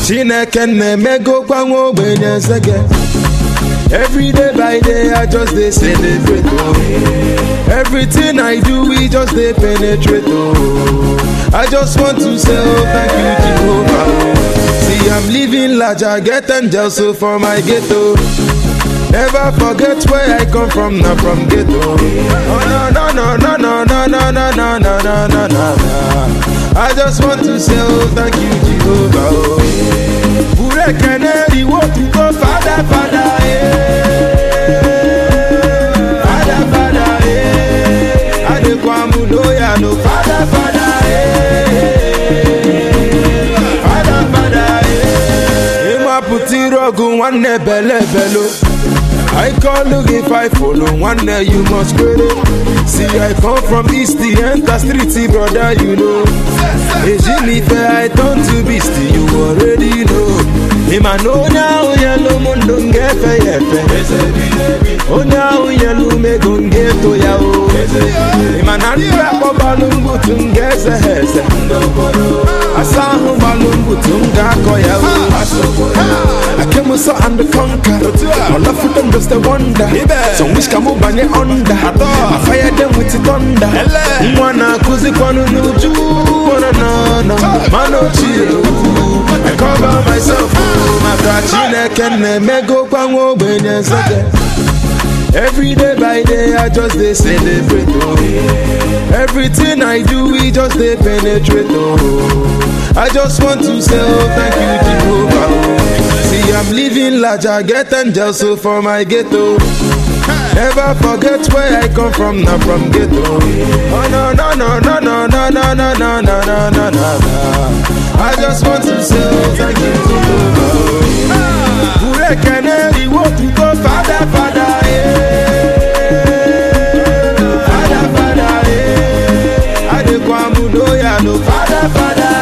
chineke na-emegokwa nwa ogbenye nsege Every day by day, I just dey celebrate. Oh. Everything I do, we just dey penetrate. Oh. I just want to say, oh, thank you, Jehovah. Oh. See, I'm living large, I get angels so for my ghetto. Never forget where I come from, not from ghetto. Oh no no no no no no no no no no no no no. I just want to say, oh, thank you, Jehovah. Oh. Bure keneri wo tu go father father eh. Father father eh. Adekwamu loya no father father eh. Father father eh. Ima puti rogu nwanne bele belo. I call look if I follow one day you must credit. See I come from east the enter street brother you know. Ejinife I turn to beast you already know. Ima no now yellow mundo ngefe yefe. Onya uyelu mego ngeto ya o. Ima na nra ko balungu tungeze heze. Asahu balungu tunga ko ya o. I came so and the conquer. All of them just a wonder. Some wish come banye under. I fire them with the thunder. Mwana kuzi kwanu nuju. Wana na na. Mano chill. I cover myself. Maka chineke na-emego kwa nwa ogbenye nsege. Every day by day, I just dey celebrate. Oh. Everything I do, we just dey penetrate. Oh. I just want to say, oh, thank you, Jehovah. Oh. See, I'm living large, I get angels so for my ghetto. Never forget where I come from, not from ghetto. Oh no no no no no no no no no no no no no. I just want to say, oh, thank you, Jehovah. Bure keneri wo tu go father father eh. Father father eh. Adekwamu loya no father father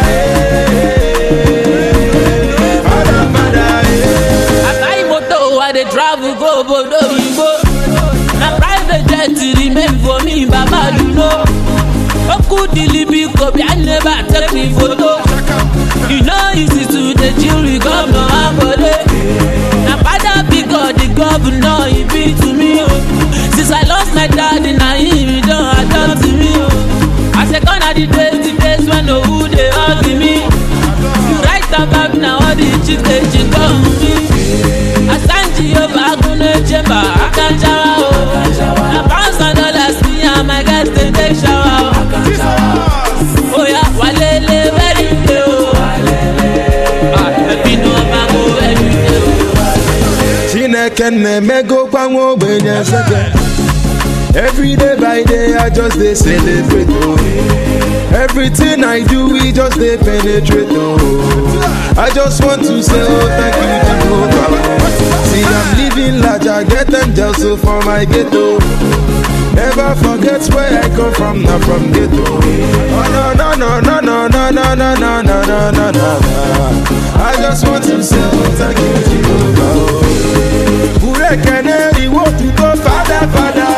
eh. Father father eh. I buy motor, I dey travel go obodo oyibo. Na private jet remain for me, baba you know. Oku dilibi kobi, I never take me photo. You know easy to dey chill with governor Akode. Na father big God, the governor he be to me. Oh. Since I lost my daddy, na him he don adopt me. Oh. I say gone are the days, the days when no who dey hug me. You write about now all the chicks dey chick on me. Asanji over Agunle Chamber, Akanjawa o. Na pounds and dollars me and my guys dey take shower o. Oya walele very day o. Ah, ẹbí ni wọ́n máa mú every day o. Chineke na-emego kwa nwa ogbenye nsege Every day by day I just dey celebrate oh. Everything I do we just dey penetrate oh. I just want to say oh thank you Jehovah See I'm living large I get angels so for my ghetto Never forget where I come from not from ghetto Oh no no no no no no no no no no no no no I just want to say oh thank you Jehovah oh. Bure keneri wo tu go father father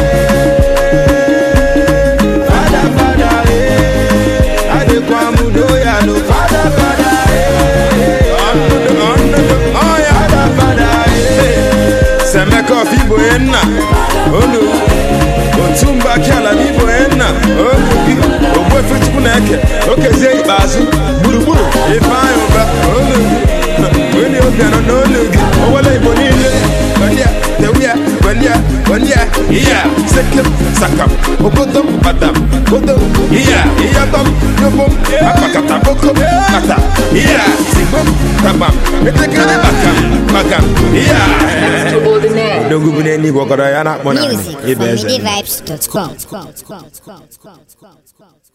eh. Father father eh. Adekwamu loya no father father eh. Father father eh. Semeka of Igbo enna olu otumba kiala n'Igbo enna olu gị ogbuefe chukwu na-eke okezie ikpeazụ gburugburu ifeanyị ụba olu gị onye obi anọ n'olu gị owele Igbo niile gbanịa tewia gbanịa gbanịa iya sekem sakam ogodom badam godom iya iyadom yobom akpakata bokom kata iya zigbom tabam etekere bakam bakam iya Odogwu bụ n'eluigwe ọgọdọ ya na-akpọ naanị Music ịba from eze MidiVibes.com.